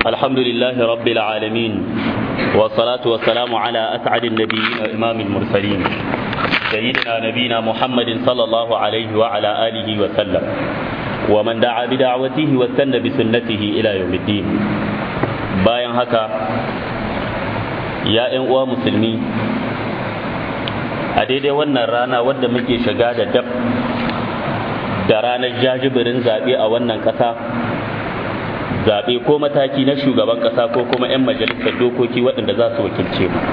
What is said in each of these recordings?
الحمد لله رب العالمين والصلاة والسلام على أسعد النبيين وإمام المرسلين سيدنا نبينا محمد صلى الله عليه وعلى آله وسلم ومن دعا بدعوته واستنى بسنته إلى يوم الدين bayan haka ya ‘yan uwa musulmi a daidai wannan rana wadda muke shiga da dab da ranar jajibirin zaɓe a wannan ƙasa zaɓe ko mataki na shugaban ƙasa ko kuma 'yan majalisar dokoki waɗanda za su wakilce mu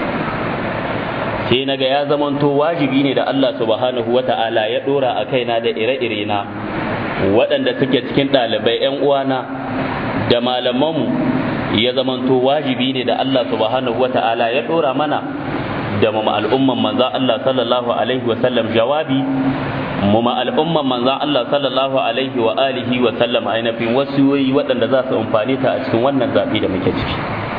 sai naga ya zamanto wajibi ne da Allah subhanahu wa ta'ala ya ɗora a kaina da ire-ire na waɗanda suke cikin ɗalibai 'yan uwana da malamanmu ya zamanto wajibi ne da Allah subhanahu wa ta'ala ya ɗora mana da mu al'umman manzan Allah sallallahu alaihi wa sallam jawabi mu ma al'umman manzan Allah sallallahu alaihi wa alihi wa sallam ainihin wasiyoyi waɗanda za su amfani ta a cikin wannan zaɓe da muke ciki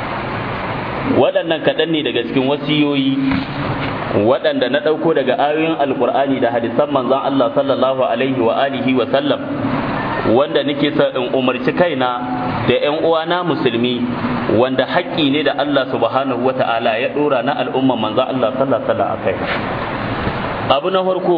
waɗannan kaɗan ne daga cikin wasiyoyi waɗanda na ɗauko daga ayoyin alkur'ani da hadisan manzan Allah sallallahu alaihi wa alihi wa sallam wanda nake sa in umarci kaina da ƴan uwana musulmi wanda haƙƙi ne da Allah subhanahu wa ta'ala ya ɗora na al'umman manzan Allah sallallahu alaihi wa kai abu na farko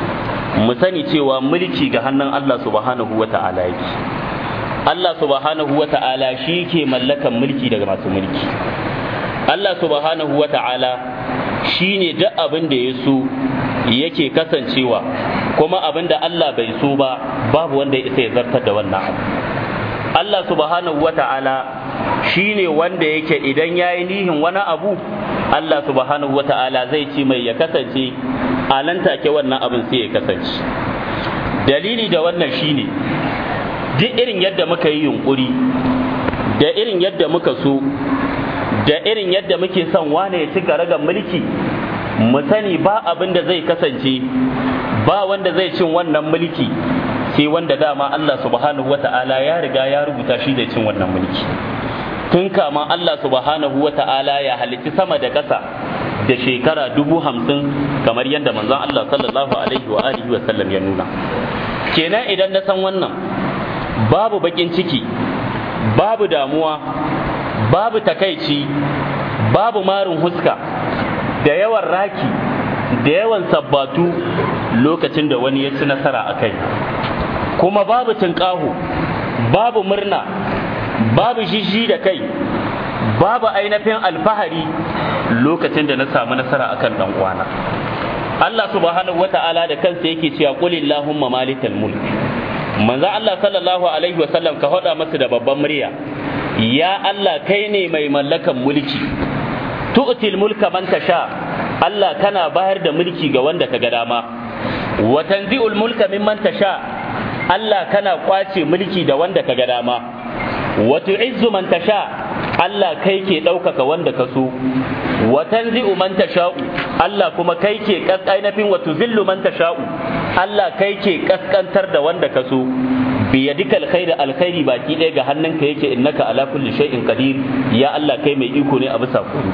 mu sani cewa mulki ga hannun Allah subhanahu wa ta'ala yake Allah subhanahu wa ta'ala shi ke mallakan mulki daga masu mulki Allah subhanahu wa ta'ala shi ne duk abin da ya so yake kasancewa kuma abin da Allah bai so ba babu wanda ya isa ya zartar da wannan abu Allah subhanahu wa ta'ala shi ne wanda yake idan ya yi nihin wani abu Allah subhanahu wa ta'ala zai ce mai ya kasance a nan take wannan abin sai ya kasance dalili da wannan shine duk irin yadda muka yi yunkuri da irin yadda muka so da irin yadda muke son wane ya ci garagan mulki mu sani ba abin da zai kasance ba wanda zai cin wannan mulki sai wanda dama Allah subhanahu wata'ala ya riga ya rubuta shi zai cin wannan mulki tun kama Allah subhanahu wata'ala ya halitti sama da ƙasa da shekara dubu hamsin kamar yadda manzon Allah sallallahu alaihi wa alihi wa sallam ya nuna kenan idan na san wannan babu bakin ciki babu damuwa babu takaici babu marin huska da yawan raki da yawan sabbatu lokacin da wani ya ci nasara a kai kuma babu tunƙahu babu murna babu jijji da kai babu ainihin alfahari lokacin da na samu nasara akan dan uwana Allah subhanahu wata'ala da kansa yake cewa qul illahumma malikal mulk manzo Allah sallallahu alaihi wasallam ka hada masa da babban murya ya Allah kai ne mai mallakan mulki tu'til mulka man tasha Allah kana bayar da mulki ga wanda ka ga dama wa tanzi'ul mulka mimman tasha Allah kana kwace mulki da wanda ka ga dama wa tu'izzu man tasha Allah kai ke ɗaukaka wanda ka so wa tanzi'u man tasha'u Allah kuma kai ke kaskainafin wa tuzillu man tasha'u Allah kai ke kaskantar da wanda ka so bi yadikal khairi alkhairi baki ɗaya ga hannunka yake innaka ala kulli shay'in qadir ya Allah kai mai iko ne a bisa kudu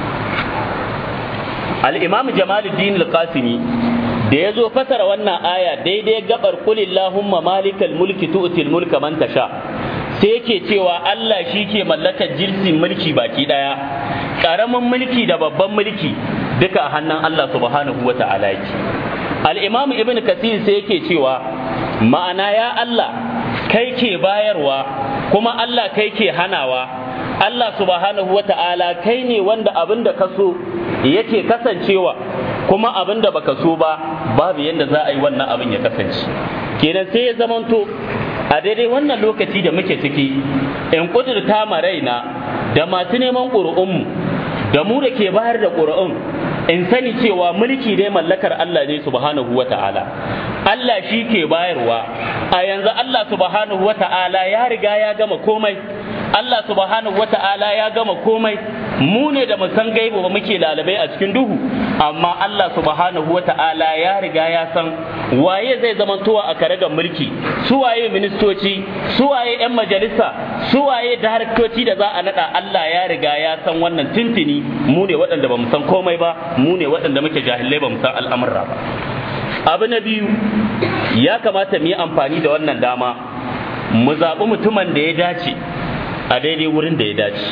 al-imam jamaluddin al-qasimi da ya zo fasara wannan aya daidai gabar kulillahumma malikal mulki tu'til mulka man tasha sai yake cewa Allah shi ke mallakar jinsin mulki baki daya ƙaramin mulki da babban mulki duka a hannun Allah subhanahu wa ta'ala yake al-imam ibn kasir sai yake cewa ma'ana ya Allah kai ke bayarwa kuma Allah kai ke hanawa Allah subhanahu wa ta'ala kai ne wanda abin da ka so yake kasancewa kuma abin da baka so ba babu yadda za a yi wannan abin ya kasance kenan sai ya zamanto a daidai wannan lokaci da muke ciki in kudurta ma raina da masu neman ƙuri'unmu da mu da ke bayar da ƙuri'un in sani cewa mulki dai mallakar Allah ne subhanahu wa ta'ala Allah shi ke bayarwa a yanzu Allah subhanahu wa ta'ala ya riga ya gama komai Allah subhanahu wa ta'ala ya gama komai mu ne da mu san gaibu ba muke lalabai a cikin duhu amma Allah subhanahu wa ta'ala ya riga ya san waye zai zamantowa a karagar mulki su waye ministoci su waye yan majalisa su waye daraktoci da za a nada Allah ya riga ya san wannan tintini mu ne waɗanda ba mu san komai ba mu ne waɗanda muke jahilai ba mu san al'amurra ba abu na biyu ya kamata mu yi amfani da wannan dama mu zaɓi mutumin da ya dace a daidai wurin da ya dace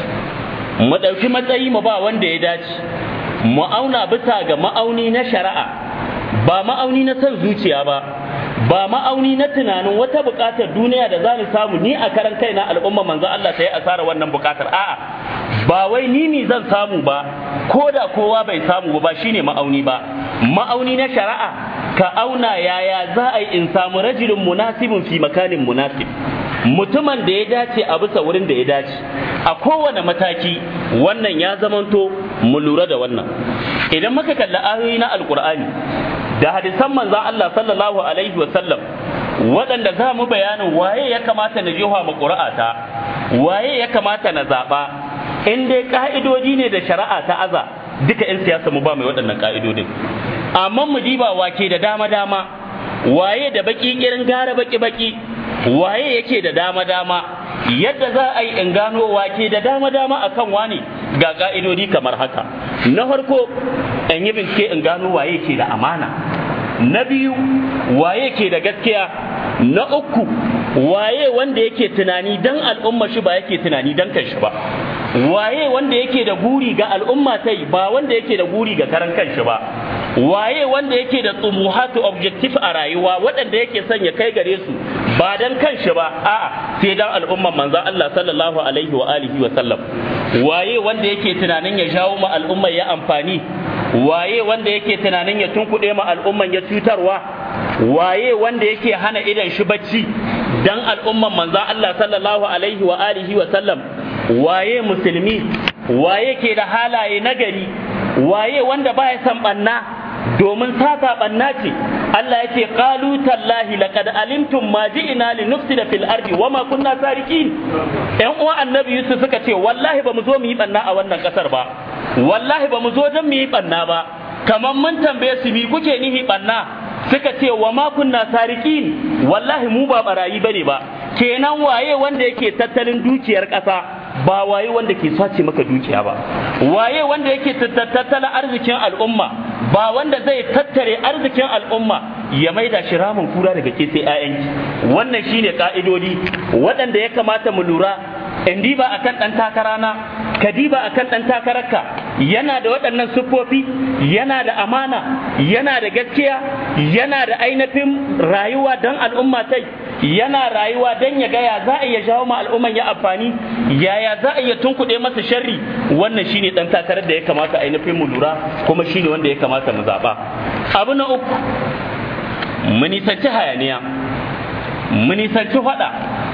mu ɗauki matsayi mu ba wanda ya dace mu auna bisa ga ma'auni na shari'a ba ma'auni na son zuciya ba ba ma'auni na tunanin wata buƙatar duniya da za ni samu ni a karan kaina al'umma manzo Allah ta yi asara wannan buƙatar a'a ba wai ni ni zan samu ba ko da kowa bai samu ba shine ma'auni ba ma'auni na shari'a ka auna yaya za a yi in samu rajulun munasibin fi makanin munasib mutumin da ya dace a bisa wurin da ya dace a kowane mataki wannan ya zamanto mu lura da wannan idan muka kalli ayoyi na alkur'ani da hadisan manzon Allah sallallahu alaihi wa sallam waɗanda za mu bayanin waye ya kamata na jefa mu ƙura'ata waye ya kamata na zaɓa in dai ƙa'idodi ne da shari'a ta aza duka 'yan siyasa mu ba mai waɗannan ƙa'idodin amma mu diba wake da dama dama waye da baki irin gara baki baki waye yake da dama dama yadda za a yi in gano wake da dama dama akan wani ga ka'idodi kamar haka na farko in yi bincike in gano waye ke da amana na biyu waye ke da gaskiya na uku waye wanda yake tunani dan al'umma shi ba yake tunani dan kanshi ba waye wanda yake da guri ga al'umma tai ba wanda yake da guri ga karan kanshi ba waye wanda yake da tsumuhatu objective a rayuwa waɗanda yake son ya kai gare su ba dan kanshi ba a'a sai dan al'umman manzo Allah sallallahu alaihi wa alihi wa sallam waye wanda yake tunanin ya jawo ma al'umma ya amfani waye wanda yake tunanin ya tunkuɗe ma al'umman ya cutarwa waye wanda yake hana idan shi bacci dan al'umman manzo Allah sallallahu alaihi wa alihi wa sallam waye musulmi waye ke da halaye nagari waye wanda baya san banna domin sata banna ce Allah ya ce qalu tallahi laqad alimtum ma ji'na li nufsida fil ardi wama kunna sariqin ƴan uwan annabi Yusuf suka ce wallahi ba mu zo mu yi banna a wannan kasar ba wallahi ba mu zo don mu yi banna ba kamar mun tambaye su mi kuke nihi banna suka ce wa ma kunna sariqin wallahi mu ba barayi bane ba kenan waye wanda yake tattalin dukiyar ƙasa ba waye wanda ke sace maka dukiya ba waye wanda yake tattalin arzikin al'umma ba wanda zai tattare arzikin al'umma ya maida shi ramin kura daga ke sai 'ya'yanki wannan shine ka'idodi waɗanda ya kamata mu lura in diba akan ɗan takarana ka diba akan ɗan takararka yana da waɗannan siffofi yana da amana yana da gaskiya yana da ainihin rayuwa don al'umma tai yana rayuwa don ya gaya za a iya jawo ma al'umman ya amfani yaya za a iya tunkuɗe masa sharri wannan shine ɗan takarar da ya kamata ainihin mu lura kuma shine wanda ya kamata mu zaɓa abu na uku mu nisanci hayaniya mu nisanci faɗa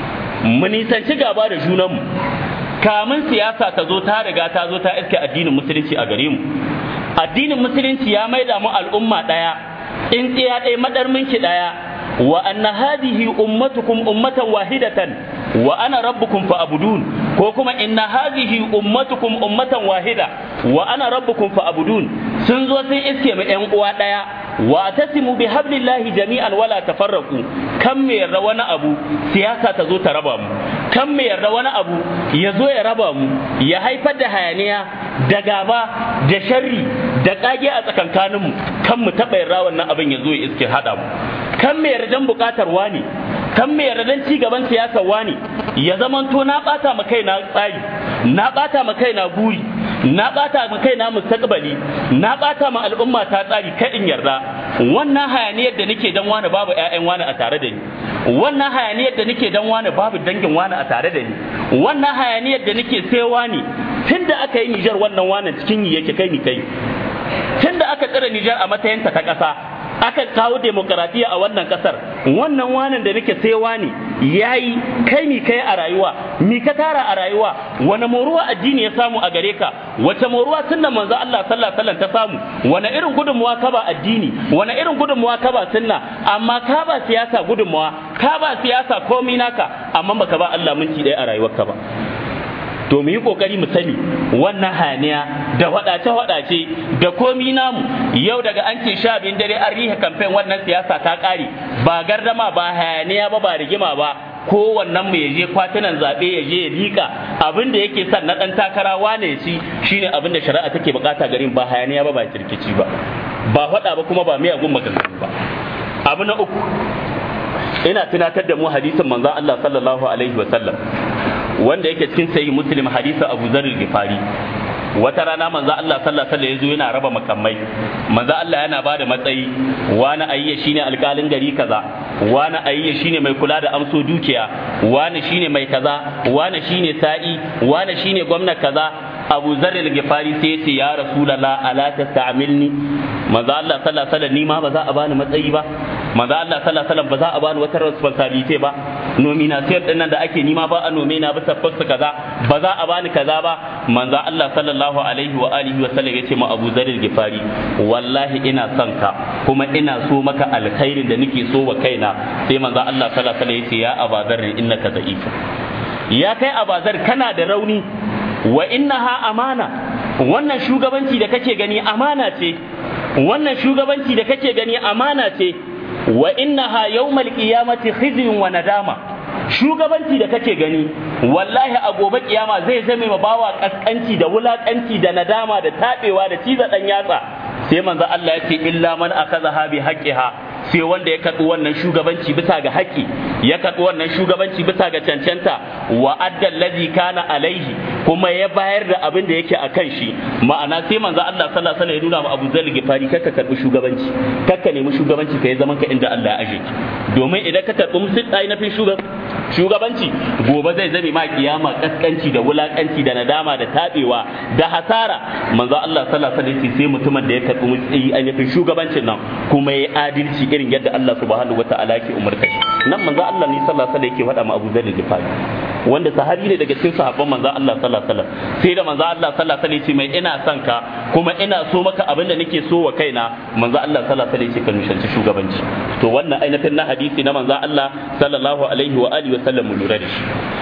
mu nisanci gaba da junanmu kamun siyasa ta zo ta riga ta zo ta iske addinin musulunci a gare mu addinin musulunci ya maida mu al'umma ɗaya in tsiya ɗaya madar minki ɗaya wa anna hadhihi ummatukum ummatan wahidatan wa ana rabbukum fa'budun ko kuma inna hadhihi ummatukum ummatan wahida wa ana rabbukum fa'budun sun zo sun iske mu ƴan uwa ɗaya wa tasimu bi hablillahi jami'an wala tafarraqu kan me yarda wani abu siyasa ta zo ta raba mu kan me yarda wani abu ya zo ya raba mu ya haifar da hayaniya da gaba da sharri da kage a tsakankanin mu kan mu taɓa yarda wannan abin ya zo ya iske haɗa mu kan me yardan buƙatar wani kan me yardan ci gaban siyasar wani ya zamanto na ɓata ma kaina tsari na ɓata ma kaina buri na ɓata ma kaina mustaqbali na ɓata ma al'umma ta tsari kaɗin yarda wannan hayaniyar da nake dan wani babu ƴaƴan wani a tare da ni wannan hayaniyar da nake dan wani babu dangin wani a tare da ni wannan hayaniyar da nake sai wani tunda aka yi Nijar wannan wani cikin yi yake kai ni kai tunda aka tsira Nijar a matsayinta ta ƙasa aka kawo demokaratiya a wannan kasar wannan wanan da nake sai wani yayi kai mi kai a rayuwa mi ka tara a rayuwa wani moruwa addini ya samu a gare ka wace moruwa sunnan manzo Allah sallallahu alaihi wasallam ta samu wani irin gudunmuwa ka ba addini wani irin gudunmuwa ka ba sunna amma ka ba siyasa gudunmuwa ka ba siyasa komai naka amma baka ba Allah minti ɗaya a rayuwarka ba to mu yi kokari mu sani wannan haniya da wadace wadace da komi namu yau daga an ce sha biyun dare an rihe kamfen wannan siyasa ta kare ba gardama ba hayaniya ba ba rigima ba kowannen mu ya je kwatunan zaɓe ya je ya liƙa abin da yake son na ɗan takara wane ya ci shine abin da shari'a take bukata garin ba hayaniya ba ba kirkici ba ba faɗa ba kuma ba miyagun maganganu ba abu na uku ina tunatar da mu hadisin manzon Allah sallallahu alaihi wa sallam wanda yake cikin sahih muslim hadisi abu zarr gifari wata rana manzo Allah sallallahu alaihi wasallam yana raba makamai manzo Allah yana bada matsayi wani ayya shine alƙalin gari kaza wani ayya shine mai kula da amso dukiya wani shine mai kaza wani shine sa'i wani shine gwamna kaza Abu Zarr al-Ghifari sai ya ce ya Rasulullah ala tasta'milni manzo Allah sallallahu alaihi wasallam ni ma ba za a bani matsayi ba manzo Allah sallallahu alaihi wasallam ba za a bani wata responsibility ba nomination din nan da ake nima ba a nome na bisa post kaza ba za a bani kaza ba manzo Allah sallallahu alaihi wa alihi wa sallam yace ma Abu Dharr al-Ghifari wallahi ina son ka kuma ina so maka alkhairin da nake so wa kaina sai manzo Allah sallallahu alaihi wa sallam yace ya Abu Dharr innaka da'if ya kai Abu Dharr kana da rauni wa innaha amana wannan shugabanci da kake gani amana ce wannan shugabanci da kake gani amana ce wa innaha yawmal qiyamati khizyun wa nadama shugabanci da kake gani wallahi a gobe kiyama zai zame ma bawa kaskanci da wulakanci da nadama da tabewa da ciza dan yatsa sai manzo Allah ya ce illa man akazaha bi haqqiha sai wanda ya karɓi wannan shugabanci bisa ga haƙƙi ya karɓi wannan shugabanci bisa ga cancanta wa adda allazi kana alaihi kuma ya bayar da abin da yake a kan shi ma'ana sai manzo Allah sallallahu alaihi wasallam ya nuna ma Abu Zar Gifari kakka karɓi shugabanci kakka nemi shugabanci kai zaman ka inda Allah ya aje domin idan ka karɓi musulmai na fin shugabanci gobe zai zame ma kiyama kaskanci da wulakanci da nadama da tabewa da hasara manzo Allah sallallahu alaihi wasallam sai mutumin da ya karɓi musulmai ainihin shugabancin nan kuma ya adalci irin yadda Allah subhanahu wataala yake umarta shi nan manzo Allah ne sallallahu alaihi wasallam yake faɗa ma Abu Dharr al-Ghifari wanda sahabi ne daga cikin sahabban manzo Allah sallallahu alaihi wasallam sai da manzo Allah sallallahu alaihi wasallam mai ina son ka kuma ina so maka abin da nake so wa kaina manzo Allah sallallahu alaihi wasallam ka nushanci shugabanci to wannan ainihin na hadisi na manzo Allah sallallahu alaihi wa alihi wasallam mu lura da shi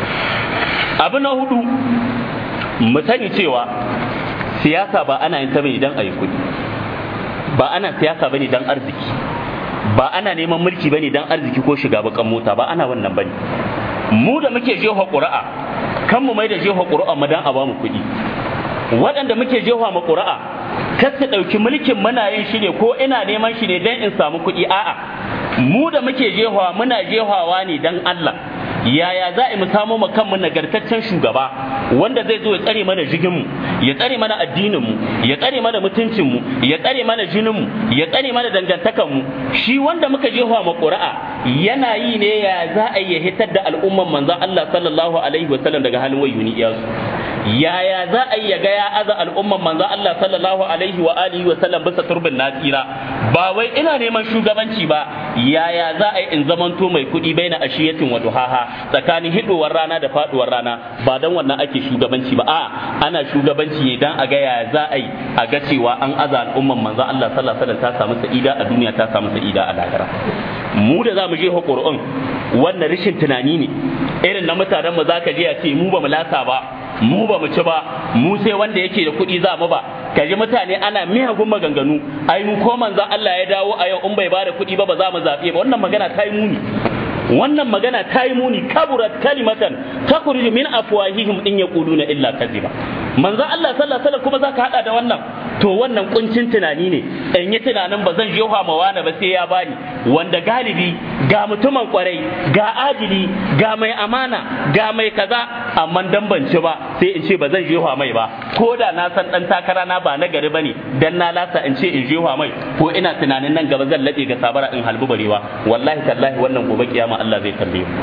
abu na hudu mu sani cewa siyasa ba ana yin ta bane dan ayi kuɗi ba ana siyasa bane dan arziki ba ana neman mulki bane dan arziki ko shiga bakan mota ba ana wannan bane mu da muke jefa ƙuri'a kan mu mai da jefa ƙuri'a mu dan a bamu kuɗi waɗanda muke jefa mu ƙuri'a kar su ɗauki mulkin muna yin shi ne ko ina neman shi ne dan in samu kuɗi a'a mu da muke jefa muna jefawa ne dan Allah yaya za mu samo mu kanmu nagartaccen shugaba wanda zai zo ya tsare mana jiginmu ya tsare mana addininmu ya tsare mana mutuncinmu ya tsare mana jininmu ya tsare mana dangantakanmu shi wanda muka jefa ma ƙuri'a yana yi ne ya za a yi hitar da al'umman manzon Allah sallallahu alaihi wa sallam daga halin wayuni iyasu yaya za a yi ya ga ya aza al'umman manzon Allah sallallahu alaihi wa alihi wa sallam bisa turbin nasira ba wai ina neman shugabanci ba yaya za a yi in zamanto mai kuɗi baina ashiyatin wa duhaha tsakanin hidowar rana da faduwar rana ba dan wannan ake shugabanci ba a ana shugabanci ne dan a ga yaya za a yi a ga cewa an aza al'umman manzon Allah sallallahu alaihi wa sallam ta samu sa'ida a duniya ta samu sa'ida a lahira mu da za mu je Qur'an wannan rashin tunani ne irin na mutanen mu zaka je a ce mu ba mu lasa ba mu ba mu ci ba mu sai wanda yake da kuɗi za mu ba kaji mutane ana miyagun maganganu ai mu ko manzon Allah ya dawo a yau in bai bada kuɗi ba ba za mu zaɓe ba wannan magana ta yi muni wannan magana ta yi muni kaburat kalimatan takhruju min afwahihim in yaquluna illa kadhiba manzon Allah sallallahu alaihi wasallam kuma zaka hada da wannan to wannan kuncin tunani ne in yi tunanin ba zan jefa ma wani ba sai ya bani wanda galibi ga mutumin kwarai ga adili ga mai amana ga mai kaza amma dan ban ci ba sai in ce ba zan jefa mai ba ko da na san dan takara na ba na gari bane dan na lasa in ce in jefa mai ko ina tunanin nan gaba zan labe ga sabara in halbu barewa wallahi tallahi wannan gobe kiyama Allah zai tambaye mu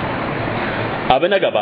abu na gaba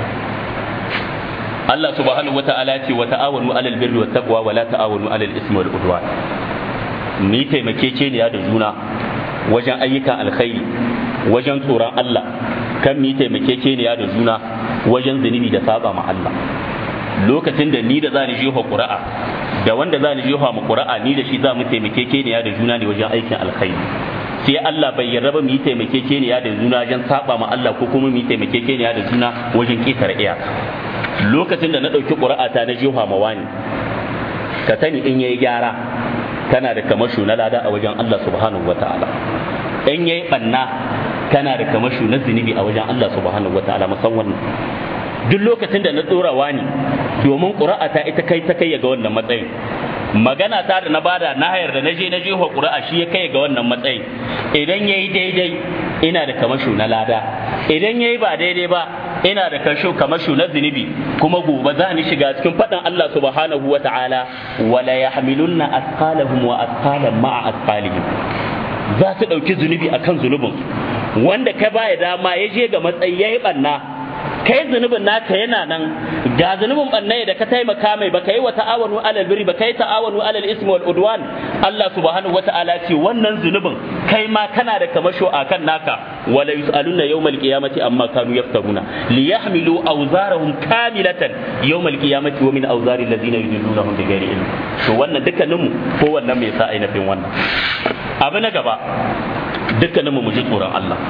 Allah subhanahu wa ta'ala ce wa ta'awanu alal birri wat taqwa wa la ta'awanu alal ismi wal udwan ni taimakekeniya da juna wajen ayyukan alkhairi wajen tsoron Allah kan mi taimakekeniya da juna wajen zunubi da saba ma Allah lokacin da ni da za ni jefa ƙura'a da wanda za ni jefa ma ƙura'a ni da shi za mu taimakekeniya da juna ne wajen aikin alkhairi sai Allah bai yarda ba mu yi taimakekeniya da juna wajen saba ma Allah ko kuma mu yi taimakekeniya da juna wajen ƙetare iyaka lokacin da na ɗauki ƙura'ata na jiha mawani ka sani in yayi gyara kana da kamashu na lada a wajen Allah subhanahu wa ta'ala in yayi banna kana da kamashu na zunubi a wajen Allah subhanahu wa ta'ala musamman duk lokacin da na ɗora wani domin ƙura'ata ita kai ta kai ga wannan matsayin magana ta da na bada na hayar da na je na jefa ƙura'a shi ya kai ga wannan matsayin idan yayi daidai ina da kamashu na lada idan yayi ba daidai ba ina da kasho kamasho na zunubi kuma gobe za ni shiga cikin faɗin Allah subhanahu wa ta'ala wala yahmilunna asqalahum wa asqalan ma'a asqalihim za su ɗauki zunubi akan zunubin wanda ka baya dama ya je ga matsayi yayi banna kai zunubin naka yana nan ga zunubin banne da ka taimaka mai baka yi wa ta'awanu alal birri baka yi ta'awanu alal ismi wal udwan Allah subhanahu wata'ala ce wannan zunubin kai ma kana da kamasho akan naka wala yusaluna yawmal qiyamati amma kanu yaftaruna li yahmilu awzarahum kamilatan yawmal qiyamati wa min awzari allazina yudillunahum bighairi ilm to wannan dukkanin mu ko wannan me yasa ainihin wannan abu na gaba dukkanin mu mu ji tsoron Allah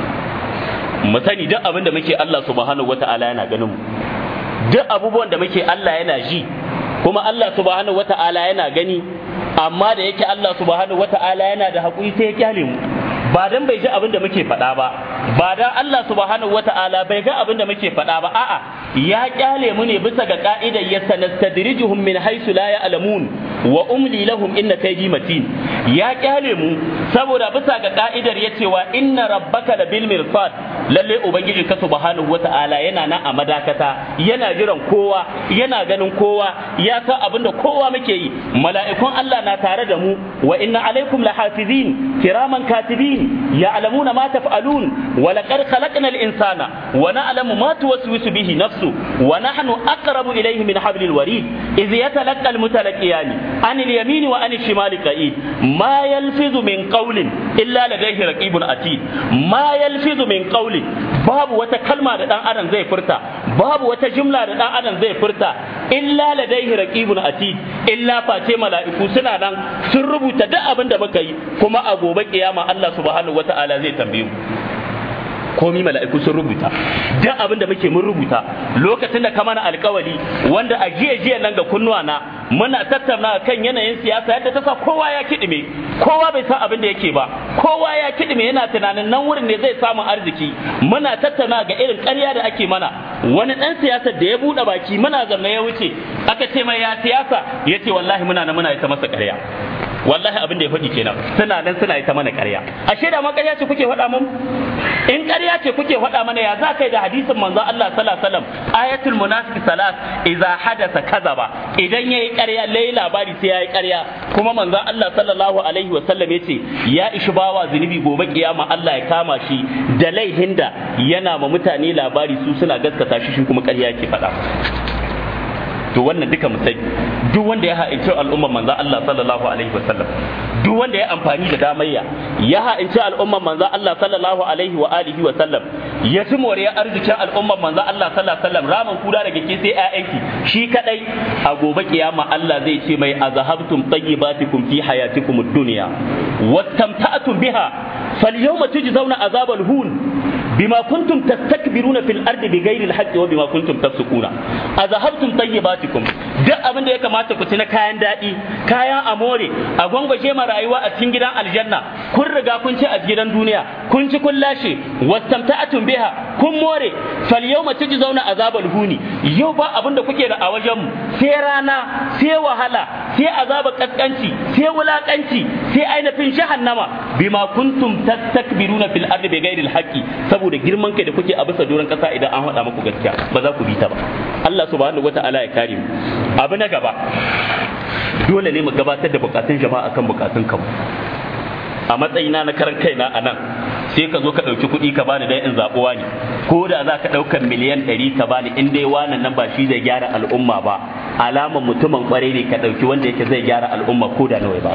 mu sani duk abin da muke Allah subhanahu wata'ala yana ganin mu duk abubuwan da muke Allah yana ji kuma Allah subhanahu wata'ala yana gani amma da yake Allah subhanahu wata'ala yana da haƙuri sai ya kyale mu ba dan bai ji abin da muke faɗa ba ba dan Allah subhanahu wata'ala bai ga abin da muke faɗa ba a'a ya kyale mu ne bisa ga ka'idar ya sanastadrijuhum min haythu la ya'lamun wa umli lahum inna kaydi matin ya kyale mu saboda bisa ga ka'idar ya cewa inna rabbaka labil mirsad lalle ubangiji ka subhanahu wata'ala yana nan a madakata yana jiran kowa yana ganin kowa ya san abin da kowa muke yi mala'ikun Allah na tare da mu wa inna alaikum lahafizin kiraman katibin ya'lamuna ma taf'alun wa laqad khalaqnal insana wa na'lamu ma tuwaswisu bihi nafsu wa nahnu aqrabu ilayhi min hablil warid idh yatalaqqa almutalaqiyani an al-yamin wa an al-shimali qa'id ma yalfizu min qawlin illa ladayhi raqibun atid ma yalfizu min qawlin babu wata kalma da dan adam zai furta babu wata jumla da dan adam zai furta illa ladaihi raqibun atid illa face mala'iku suna nan sun rubuta duk abin da muka yi kuma a gobe kiyama Allah subhanahu wata'ala zai tambaye mu komi mala'iku sun rubuta duk abin da muke mun rubuta lokacin da ka mana alkawari wanda a jiya jiya nan ga kunnuwa na muna tattauna kan yanayin siyasa yadda ta sa kowa ya kidime kowa bai san abin da yake ba kowa ya kidime yana tunanin nan wurin ne zai samu arziki muna tattauna ga irin ƙarya da ake mana wani ɗan siyasar da ya buɗe baki muna zanne ya wuce aka ce mai ya siyasa ya ce wallahi muna nan muna ita masa ƙarya wallahi abin da ya faɗi kenan suna nan suna ita mana ƙarya ashe da ma ƙarya ce kuke faɗa mun in ƙarya ce kuke faɗa mana ya za kai da hadisin manzon Allah sallallahu alaihi wasallam ayatul munafiq salat idza hadasa kazaba idan yayi ƙarya lai labari sai yayi ƙarya kuma manzon Allah sallallahu alaihi wasallam yace ya ishi bawa zunubi gobe kiyama Allah ya kama shi da laihin da yana ma mutane labari su suna gaskata shi shi kuma ƙarya yake faɗa to wannan duka mu sani duk wanda ya ha'inci al'umman manzo Allah sallallahu alaihi wasallam duk wanda ya amfani da damayya ya ha'inci al'umman manzo Allah sallallahu alaihi wa alihi wa sallam ya ci moriyar arzikin al'umman manzo Allah sallallahu alaihi wa sallam ramin kuda daga ke sai ƴaƴanki shi kadai a gobe kiyama Allah zai ce mai azhabtum tayyibatikum fi hayatikum ad-dunya wattamta'tum biha falyawma tujzauna azabal hun بما كنتم تستكبرون في الارض بغير الحق وبما كنتم تفسقون اذهبتم طيباتكم duk abin da ya kamata ku ci na kayan daɗi kayan amore a gwangwaje ma rayuwa a cikin gidan aljanna kun riga kun ci a gidan duniya kun ci kun lashe wastamta'atun biha kun more fal yawma tujzauna azabal huni yau ba abin da kuke da a wajen mu sai rana sai wahala sai azabar kaskanci sai wulakanci sai ainihin jahannama bima kuntum tastakbiruna fil ardi bighairi alhaqi saboda girman kai da kuke a bisa doron kasa idan an haɗa muku gaskiya ba za ku bi ta ba Allah subhanahu wata'ala ya kare mu abu na gaba dole ne mu gabatar da bukatun jama'a akan bukatun kanmu a matsayina na karan kaina a nan sai ka zo ka ɗauki kuɗi ka bani dan in zaɓuwa ne ko da za ka ɗaukar miliyan ɗari ka bani in dai wannan nan ba shi zai gyara al'umma ba alaman mutumin ƙwarai ne ka ɗauki wanda yake zai gyara al'umma ko da nawa ba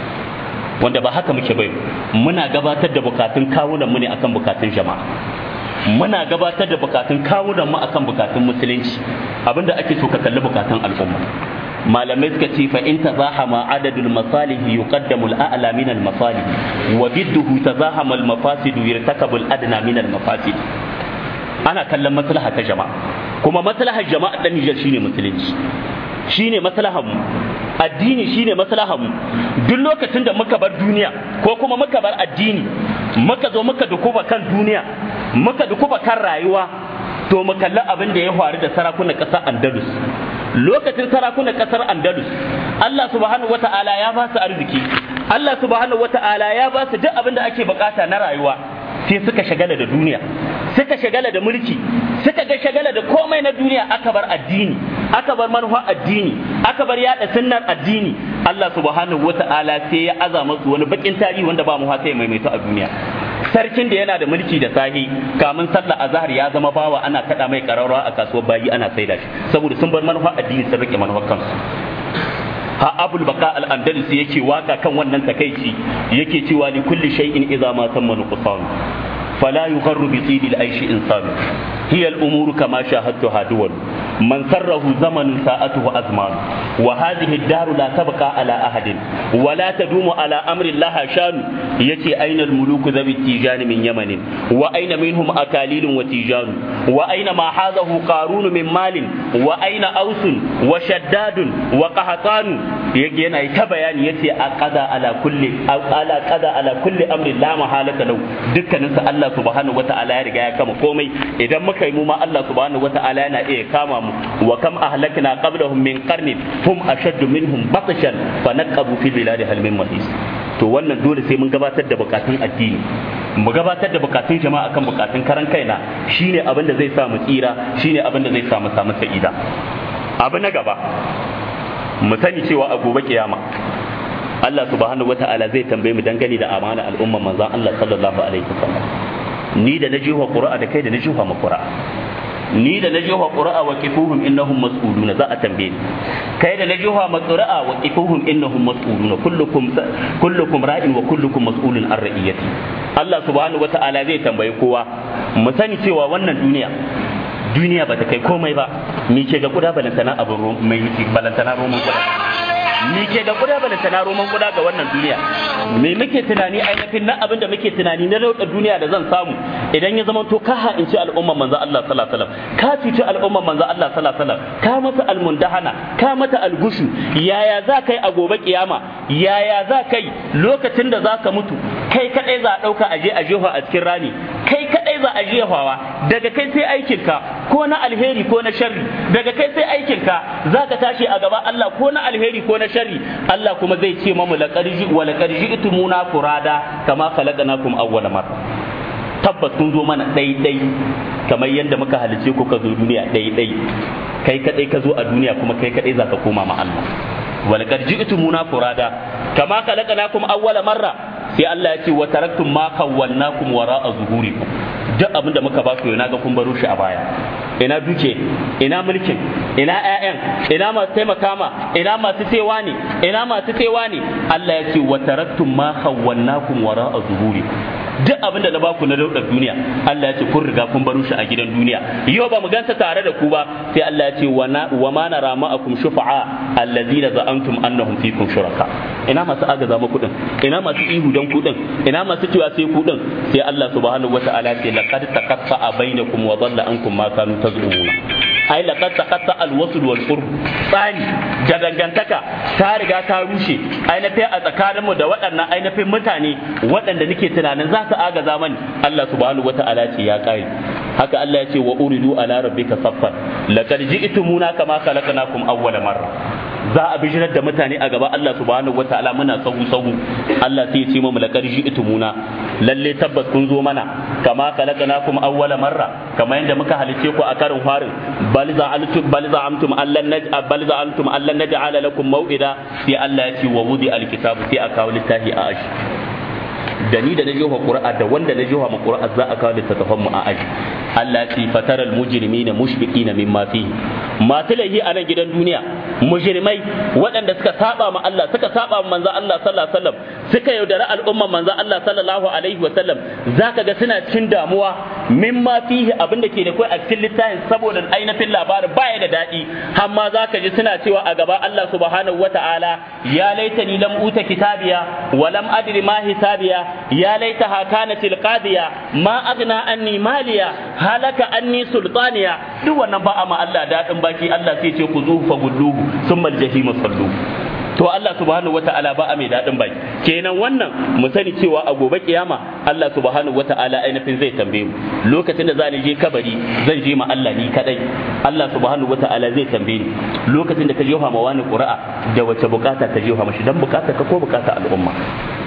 wanda ba haka muke bai muna gabatar da bukatun kawunan mu ne akan bukatun jama'a muna gabatar da bukatun kawunan mu akan bukatun musulunci abinda ake so ka kalli bukatun al'umma malamai suka ce fa in tazahama adadul masalih yuqaddamu al-a'la min al-masalih wa bidduhu tazahama al-mafasid yirtakabu al-adna min al-mafasid ana kallon maslaha ta jama'a kuma maslahar jama'a dan Nijar shine musulunci shine maslahar mu addini shine maslahar mu duk lokacin da muka bar duniya ko kuma muka bar addini muka zo muka dukuba kan duniya muka dukuba kan rayuwa to mu kalli abin da ya faru da sarakunan ƙasar Andalus lokacin sarakunan ƙasar Andalus Allah subhanahu wata'ala ya ba su arziki Allah subhanahu wata'ala ya ba su duk abin da ake bukata na rayuwa sai suka shagala da duniya suka shagala da mulki suka ga shagala da komai na duniya aka bar addini aka bar manufa addini aka bar yada sunnar addini Allah subhanahu wata'ala sai ya aza masu wani bakin tarihi wanda ba mu haka ya maimaito a duniya sarkin da yana da mulki da sahi kamun sallah azhar ya zama bawa ana kada mai kararrawa a kasuwar bayi ana saida shi saboda sun bar manufa addini sun rike manufar kansu ha abul baka al andalusi yake waka kan wannan takaici yake cewa li kulli shay'in idza ma tamma nuqsan fala yugharru bi tidi al aishi insan hiya al umuru kama shahadtuha duwal man sarrahu zaman sa'atuhu azman wa hadhihi ad-dar la tabqa ala ahadin wa la tadumu ala amri Allah shan yace aina al-muluku dhabi tijan min yaman wa aina minhum akalilun wa tijan wa aina ma hadahu qarun min malin wa aina ausun wa shaddadun wa qahtanu yake yana ta bayani yace aqada ala kulli ala qada ala kulli amri la mahalata lahu dukkanin sa Allah subhanahu wata'ala ya riga ya kama komai idan muka yi mu ma Allah subhanahu wata'ala yana iya kama mu wa kam ahlakna qablahum min qarnin hum ashaddu minhum batshan fa naqabu fil biladi hal min mahis to wannan dole sai mun gabatar da bukatun addini mu gabatar da bukatun jama'a kan bukatun karan kaina shine abin da zai sa mu tsira shine abin da zai sa mu samu sa'ida abu na gaba mu sani cewa a gobe kiyama Allah subhanahu wata'ala zai tambaye mu dangane da amana al'umman manzon Allah sallallahu alaihi wasallam ni da na jiwa qur'a da kai da na jiwa ma qur'a ni da na jiwa qur'a wa kifuhum innahum mas'ulun za a tambaye ni kai da na jiwa ma qur'a wa kifuhum innahum mas'ulun kullukum kullukum ra'in wa kullukum mas'ulun an ra'iyati Allah subhanahu wata'ala zai tambaye kowa mu sani cewa wannan duniya duniya ba ta kai komai ba me ke ga kuda balantana abin mai balantana roman kuda me ke da kuda balantana roman kuda ga wannan duniya me muke tunani ainihin na abin da muke tunani na rautar duniya da zan samu idan ya zama to ka ha'inci al'umman manzo Allah sallallahu alaihi wasallam ka cuci al'umman manzo Allah sallallahu alaihi wasallam ka mata almundahana ka mata algushu yaya za kai a gobe kiyama yaya za kai lokacin da za ka mutu kai kadai za a dauka aje a jefa a cikin rani kai kadai za a jefawa daga kai sai aikinka ko na alheri ko na sharri daga kai sai aikinka za ka tashi a gaba Allah ko na alheri ko na sharri Allah kuma zai ce mamu laqad wa laqad ji'tumuna furada kama khalaqnakum awwala marra tabbas kun zo mana ɗai-ɗai kamar yadda muka halice ku ka zo duniya ɗai-ɗai kai kadai ka zo a duniya kuma kai kadai za ka koma ma Allah walaqad ji'tumuna furada kama khalaqnakum awwala marra sai Allah ya ce wa taraktum ma kawwannakum wara'a zuhurikum duk abinda muka ba ku yana ga kun baro shi a baya ina duke ina mulkin ina ƴaƴan ina masu taimaka ma ina masu tsewa ne ina masu tsewa ne Allah ya ce wa taraktum ma kawwannakum wara'a zuhurikum duk abin da na baku na daudar duniya Allah ya ce kun riga kun baro shi a gidan duniya yau ba mu gansa tare da ku ba sai Allah ya ce wa ma nara ma'akum shufa'a allazina za'antum annahum fikum shuraka ina masu agaza muku din ina masu ihu dan ku din ina masu cewa sai ku din sai Allah subhanahu wata'ala ce laqad taqatta'a bainakum wa dhalla ankum ma kanu tazumuna ai laqad taqatta al-wasl wal qurb tsani da dangantaka ta riga ta rushe ainihin a tsakaninmu da waɗannan ainihin mutane waɗanda nake tunanin za su agaza mani Allah subhanahu wata'ala ce ya kare haka Allah ya ce wa uridu ala rabbika saffan laqad ji'tumuna kama khalaqnakum awwala marra za a bijirar da mutane a gaba Allah subhanahu wataala muna sahu sahu Allah sai ya ce mu laqad ji'tumuna lalle tabbas kun zo mana kama khalaqnakum awwala marra kama yanda muka halice ku a karin farin bal za'altum bal za'amtum allan naj bal za'altum allan naj'ala lakum maw'ida sai Allah ya ce wa wudi alkitabu sai a kawo littafi a ashi da ni da na jefa qur'a da wanda na jefa ma qur'a za a kawo littattafan mu a aji Allah ya ce fataral mujrimina mushfiqina mimma fihi masu laihi a nan gidan duniya mujrimai waɗanda suka saba ma Allah suka saba ma manzo Allah sallallahu alaihi wasallam suka yaudari al'umman manzo Allah sallallahu alaihi wasallam zaka ga suna cikin damuwa mimma fihi abin da ke da kai a cikin littafin saboda ainihin labarin baya da daɗi amma zaka ji suna cewa a gaba Allah subhanahu wata'ala ya laitani lam uta kitabiya wa lam adri ma hisabiya ya laitaha kanatil qadiya ma aghna anni maliya halaka anni sultaniya duk wannan ba a ma Allah daɗin baki Allah sai ce ku zuhu fa gulluhu summa aljahima sallu to Allah subhanahu wata'ala ba a mai daɗin baki kenan wannan mu sani cewa a gobe kiyama Allah subhanahu wata'ala ainihin zai tambaye mu lokacin da zani je kabari zan je ma Allah ni kadai Allah subhanahu wata'ala zai tambaye ni lokacin da ka jefa ma wani qura'a da wace bukata ka jefa mashi dan bukata ka ko bukata al'umma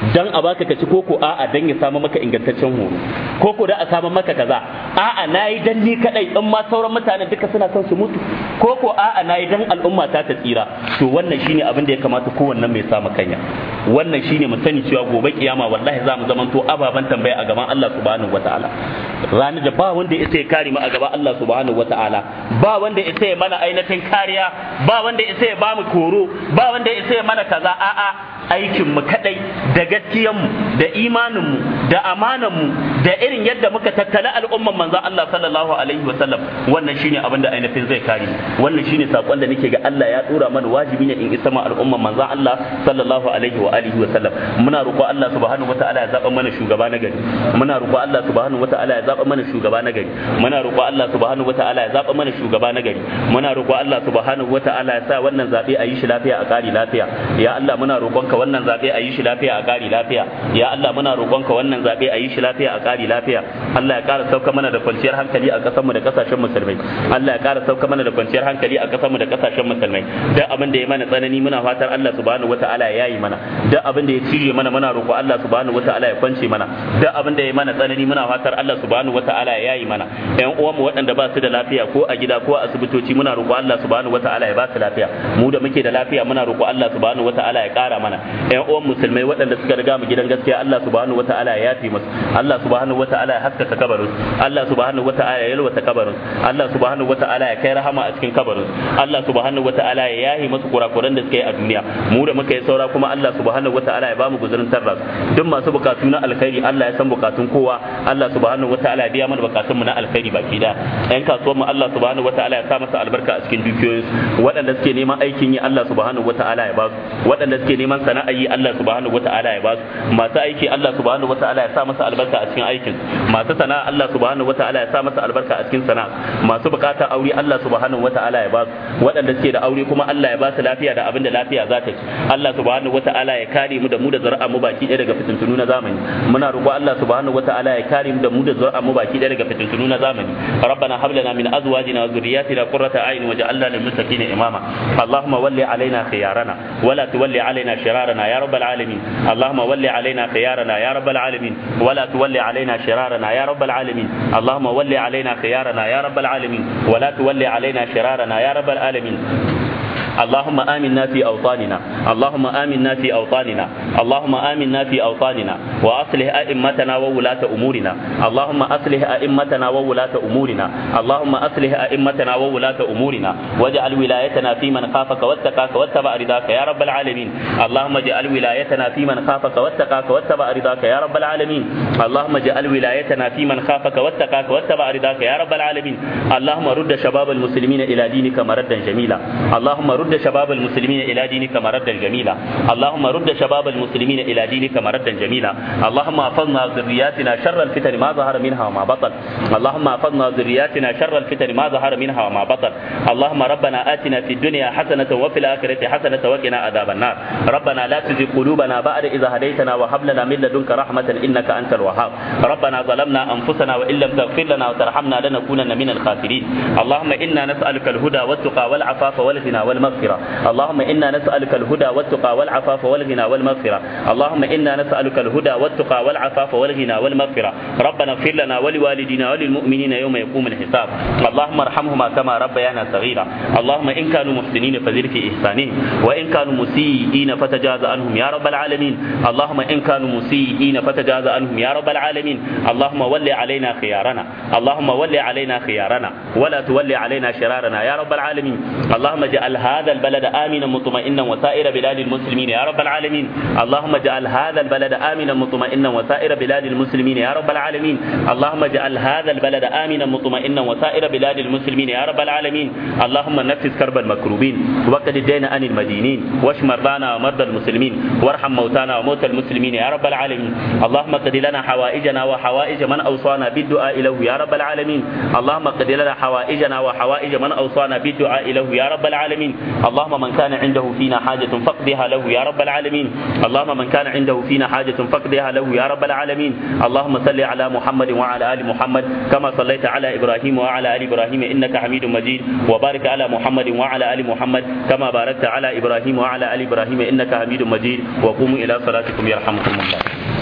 dan a baka ka ci koko a'a dan ya samu maka ingantaccen horo koko da a samu maka kaza a'a nayi dan ni kadai in ma sauran mutane duka suna son su mutu koko a'a nayi dan al'umma ta ta tsira to wannan shine abin da ya kamata kowanne mai samu kanya wannan shine mu sani cewa gobe kiyama wallahi za mu zamanto ababan tambaya a gaban Allah subhanahu wataala ranar da ba wanda ya ya kare mu a gaban Allah subhanahu wataala ba wanda ya ya mana ainihin kariya ba wanda ya ya ba mu koro ba wanda ya ya mana kaza a'a aikin mu kadai da gaskiyan mu da imanin mu da amanan mu da irin yadda muka tattala al'umman manzon Allah sallallahu alaihi wasallam wannan shine abin da ainihin zai kare wannan shine sakon da nake ga Allah ya dora mana wajibi ne in isa ma al'umman manzon Allah sallallahu alaihi wa alihi wa sallam muna roƙo Allah subhanahu wataala ya zaba mana shugaba na gari muna roƙo Allah subhanahu wataala ya zaba mana shugaba na gari muna roƙo Allah subhanahu wataala ya zaba mana shugaba na gari muna roƙo Allah subhanahu wataala ya sa wannan zabe a yi shi lafiya a ƙari lafiya ya Allah muna roƙonka wannan zabe a yi shi lafiya a ƙari lafiya ya Allah muna roƙonka wannan zabe a yi shi lafiya a ƙari lafiya Allah ya ƙara sauka mana da kwanciyar hankali a ƙasarmu da ƙasashen musulmai Allah ya ƙara sauka mana da kwanciyar hankali a ƙasarmu da ƙasashen musulmai duk abin da ya mana tsanani muna fatar Allah subhanahu wataala ya yi mana duk abin da ya cije mana muna roƙo Allah subhanahu wataala ya kwance mana duk abin da ya mana tsanani muna fatar Allah subhanahu wataala ya yi mana ƴan uwanmu waɗanda ba su da lafiya ko a gida ko a asibitoci muna roƙo Allah subhanahu wataala ya ba su lafiya mu da muke da lafiya muna roƙo Allah subhanahu wataala ya ƙara mana ƴan uwan musulmai waɗanda suka riga mu gidan gaskiya Allah subhanahu wataala ya yafi musu Allah subhanahu wataala ya haskaka kabarin Allah subhanahu wataala ya yalwata kabarin Allah subhanahu wataala ya kai rahama a cikin kabarin Allah subhanahu wataala ya yahi musu kurakuran da suka yi a duniya mu da muka yi saura kuma Allah subhanahu wataala ya bamu guzurin tarras duk masu bukatu na alkhairi Allah ya san bukatun kowa Allah subhanahu wataala ya biya mana bukatun mu na alkhairi baki da yan kasuwan mu Allah subhanahu wataala ya sa masa albarka a cikin dukiyoyinsu waɗanda suke neman aikin yi Allah subhanahu wataala ya ba su waɗanda suke neman sana'a yi Allah subhanahu wataala ya ba su masu aiki Allah subhanahu wataala ya sa masa albarka a cikin aikin masu sana'a Allah subhanahu wataala ya sa masa albarka a cikin sana'a masu bukatar aure Allah subhanahu wataala ya ba su waɗanda suke da aure kuma Allah ya ba su lafiya da abin da lafiya za ta ci Allah subhanahu wataala ya kare mu da mu da zuri'a mu baki ɗaya daga fitintunu na zamani muna roƙo Allah subhanahu wataala ya kare mu da mu da zuri'a mu baki ɗaya daga fitintunu na zamani rabbana hab lana min azwajina wa dhurriyyatina qurrata a'yun waj'alna lil muttaqina imama allahumma walli alaina khiyarana wala tuwalli alaina shirarana ya rabbal alamin allahumma walli alaina khiyarana ya rabbal alamin wala tuwalli alaina shirarana ya rabbal alamin allahumma walli alaina khiyarana ya rabbal alamin wala tuwalli alaina shirarana ya rabbal alamin اللهم آمنا في أوطاننا اللهم آمنا في أوطاننا اللهم آمنا في أوطاننا وأصلح أئمتنا وولاة أمورنا اللهم أصلح أئمتنا وولاة أمورنا اللهم أصلح أئمتنا وولاة أمورنا واجعل ولايتنا في من خافك واتقاك واتبع رضاك يا رب العالمين اللهم اجعل ولايتنا في من خافك واتقاك واتبع رضاك يا رب العالمين اللهم اجعل ولايتنا في من خافك واتقاك واتبع رضاك يا رب العالمين اللهم رد شباب المسلمين إلى دينك مردا جميلا اللهم رد شباب المسلمين إلى دينك مردا جميلا اللهم رد شباب المسلمين إلى دينك مردا جميلا اللهم احفظنا ذرياتنا شر الفتن ما ظهر منها وما بطن اللهم احفظنا ذرياتنا شر الفتن ما ظهر منها وما بطن اللهم ربنا آتنا في الدنيا حسنة وفي الآخرة حسنة وقنا عذاب النار ربنا لا تزغ قلوبنا بعد إذا هديتنا وهب لنا من لدنك رحمة إنك أنت الوهاب ربنا ظلمنا أنفسنا وإن لم تغفر لنا وترحمنا لنكونن من الخاسرين اللهم إنا نسألك الهدى والتقى والعفاف والغنى والمغفرة اللهم إنا نسألك الهدى والتقى والعفاف والغنى والمغفرة اللهم إنا نسألك الهدى والتقى والعفاف والغنى والمغفرة ربنا اغفر لنا ولوالدينا وللمؤمنين يوم يقوم الحساب اللهم ارحمهما كما ربيانا صغيرا اللهم إن كانوا محسنين فزد في إحسانهم وإن كانوا مسيئين فتجاوز عنهم يا رب العالمين اللهم إن كانوا مسيئين فتجاوز عنهم يا رب العالمين اللهم ول علينا خيارنا اللهم ول علينا خيارنا ولا تولي علينا شرارنا يا رب العالمين اللهم اجعل هذا البلد آمنا مطمئنا وسائر بلاد المسلمين يا رب العالمين اللهم اجعل هذا البلد آمنا مطمئنا وسائر بلاد المسلمين يا رب العالمين اللهم اجعل هذا البلد آمنا مطمئنا وسائر بلاد المسلمين يا رب العالمين اللهم نفس كرب المكروبين وقد الدين عن المدينين واشف مرضانا ومرضى المسلمين وارحم موتانا وموتى المسلمين يا رب العالمين اللهم قد لنا حوائجنا وحوائج من أوصانا بالدعاء له يا رب العالمين اللهم قد لنا حوائجنا وحوائج من أوصانا بالدعاء له يا رب العالمين اللهم من كان عنده فينا حاجة فاقضها له يا رب العالمين اللهم من كان عنده فينا حاجة فاقضها له يا رب العالمين اللهم صل على محمد وعلى آل محمد كما صليت على إبراهيم وعلى آل إبراهيم إنك حميد مجيد وبارك على محمد وعلى آل محمد كما باركت على إبراهيم وعلى آل إبراهيم إنك حميد مجيد وقوموا إلى صلاتكم يرحمكم الله